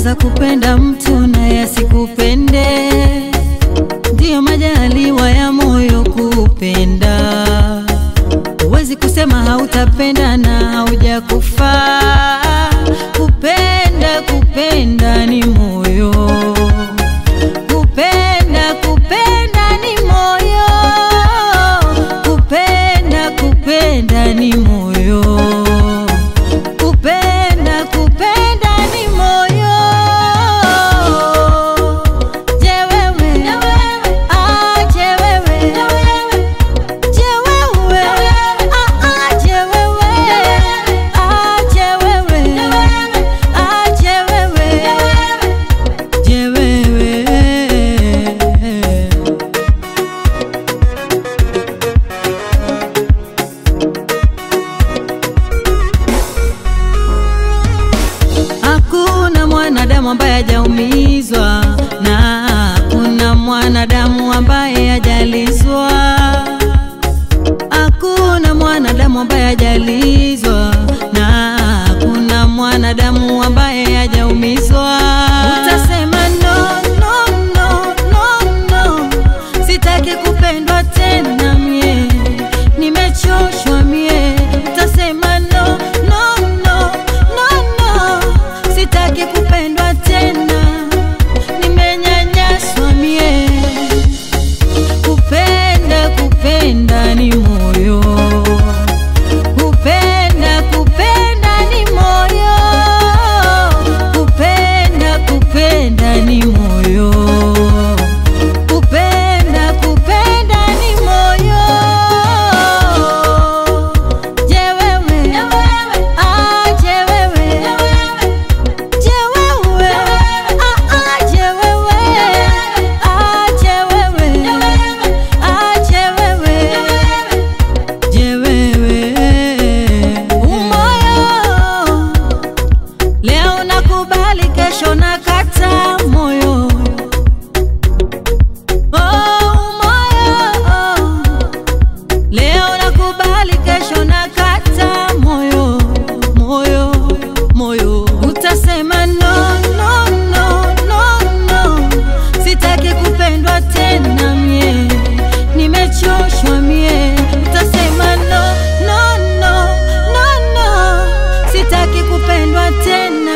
unaweza kupenda mtu naye asikupende, ndiyo majaliwa ya moyo kupenda. Huwezi kusema hautapenda na haujakufa. Kupenda, kupenda ni moyo, kupenda, kupenda ni moyo, kupenda, kupenda ni moyo, kupenda, kupenda ni moyo. Je, wewe? Ah, je, wewe? Je, wewe? Ah, ah, je, wewe? Ah, je, wewe? Ah, je, wewe? Je, wewe? Hakuna mwanadamu ambaye hajaumizwa na hakuna mwanadamu ambaye hajalizwa. Hakuna mwanadamu ambaye hajalizwa na hakuna mwanadamu ambaye hajaumizwa. Utasema no, no, no, no, no, sitaki kupendwa tena mie, nimechoshwa mie. Utasema no, no, no, no, no, sitaki kupendwa tena, nimenyanyaswa mie. Kupenda, kupenda ni moyo, kupenda, kupenda ni moyo, kupenda, kupenda ni moyo, kupenda, kupenda ni moyo. Je, wewe? Ah, je, wewe? Je, wewe? Ah, ah, je, wewe? Ah, je, wewe? Ah, je, wewe? Je, wewe? Umoyo leo nakubali, kesho nakata moyo. Oh, umoyo leo nakubali, kesho nakata moyo, moyo, moyo. Utasema no, no, no, no, no, sitaki kupendwa tena mie, nimechoshwa mie. Utasema no, no, no, no, no, sitaki kupendwa tena